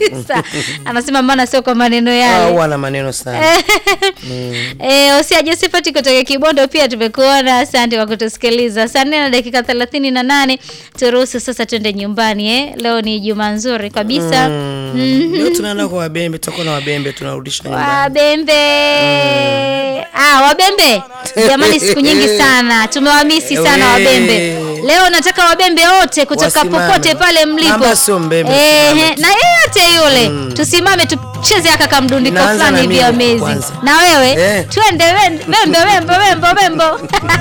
kabisa anasema maana sio kwa maneno Ah, yale huwa na maneno sana Eh, Osia Josephat kutoka Kibondo pia tumekuona. Asante kwa kutusikiliza. Saa nne na dakika thelathini na nane turuhusu sasa twende nyumbani eh. Leo ni juma nzuri kabisa. Mm. Leo tunaenda kwa wabembe, tutakuwa na wabembe tunarudisha nyumbani. Wabembe ah, wabembe jamani, siku nyingi sana tumewamisi sana We. wabembe. Leo nataka wabembe wote kutoka Wasimame. popote pale mlipo, Amba sio mbembe, eh, tusimame tu. na yeyote yule tusimame tucheze aka kamdundiko Naanza fulani na hivi mimi amazing. kwanza. Na wewe Eh. twende wembe wembe wembe wembe wembe